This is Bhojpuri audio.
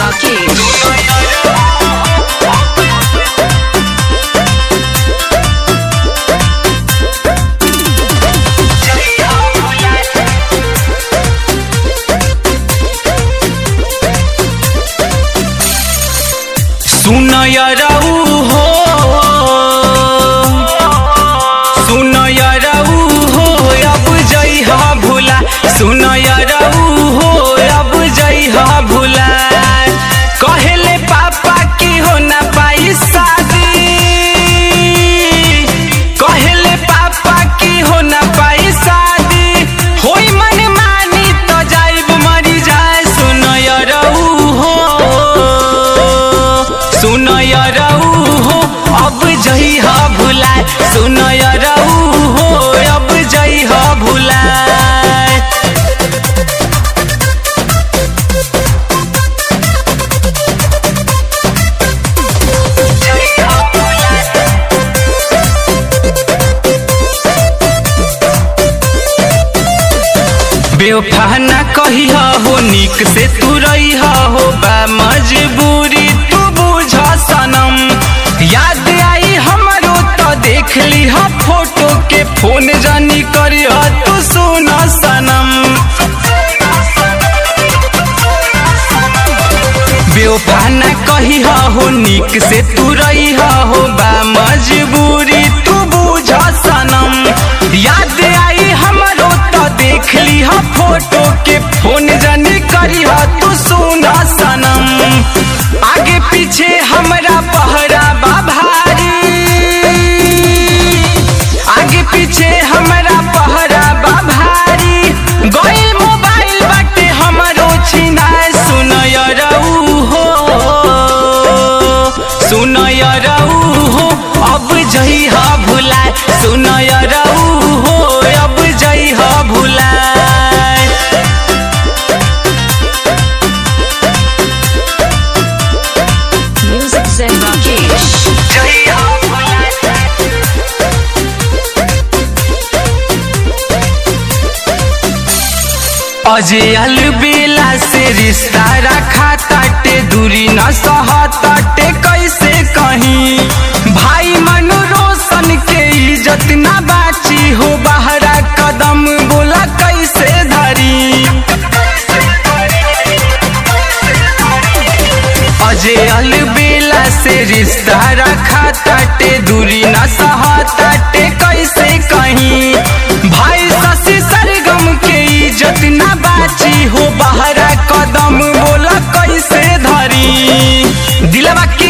Rakesh. सुनय रहू हो सुनय रहू हो अब जइहा भुला सुनय रहू हो अब जइहा भुला कहले पापा की हो ना पाई शादी कहले पापा की हो ना पाई शादी होई मन मानी तो जाइब मरी जाए सुनय रहू हो सुनय रहू हो अब जइहा भुलाए सुनय रहू हो अब जइहा भुलाए बेवफा न कहिया हो निक से तू रहिया हो बा मजबूरी तू बुझ सनम याद आई हमरो तो देख लिहा फोटो के फोन जानी करिया तू सुन सनम बेवफा न कहिया हो निक से तू रहिया हो बा मजबूरी तू बुझ सनम याद आई हमरो तो देख लिहा फोटो के फोन जानी करिहा तू सुना सनम आगे पीछे हमरा पहरा बा भारी आगे पीछे हमरा पहरा बा भारी गइल मोबाइल बाटे हमरो छिनाए सुनय रहू हो सुनय रहू हो अब जइहा भुलाए सुनय रहू हो अब जइहा भुलाए Music Zen Rakesh. अजय अलबेला से रिश्ता रखा ताटे दूरी न सहा ताटे कैसे कहीं भाई मनु रोशन के इज्जत न बाची हो बहरा कदम बोला कैसे धरी अजय अलबेला से रिश्ता रखा ताटे दूरी न सहा ताटे कैसे कहीं भाई शशि सरगम के इज्जत न बाची हो बहरा कदम बोला कैसे धरी दिलवा के